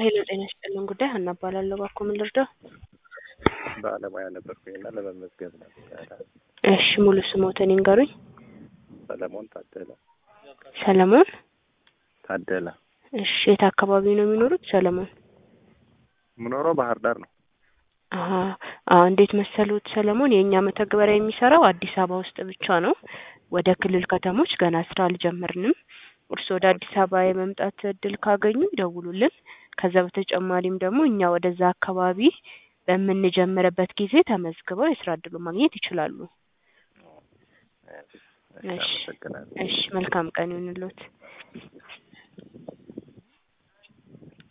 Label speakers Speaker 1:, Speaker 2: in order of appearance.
Speaker 1: ሄሎ ጤና ይስጥልን ጉዳይ ሀና እባላለሁ። እባክዎ ምን ልርዳው?
Speaker 2: ባለሙያ ነበርኩኝና ለመመዝገብ ነበረ።
Speaker 1: እሺ ሙሉ ስሞትን ይንገሩኝ።
Speaker 2: ሰለሞን ታደለ
Speaker 1: ሰለሞን።
Speaker 2: ታደለ
Speaker 1: እሺ የት አካባቢ ነው የሚኖሩት ሰለሞን?
Speaker 2: የምኖረው ባህር ዳር ነው።
Speaker 1: አሀ አዎ እንዴት መሰሉት ሰለሞን፣ የእኛ መተግበሪያ የሚሰራው አዲስ አበባ ውስጥ ብቻ ነው። ወደ ክልል ከተሞች ገና ስራ አልጀመርንም። እርስዎ ወደ አዲስ አበባ የመምጣት እድል ካገኙ ይደውሉልን። ከዛ በተጨማሪም ደግሞ እኛ ወደዛ አካባቢ በምንጀምርበት ጊዜ ተመዝግበው የስራ እድሉን ማግኘት ይችላሉ።
Speaker 2: እሺ፣ አመሰግናለሁ።
Speaker 1: እሺ መልካም ቀን ይሁንልዎት።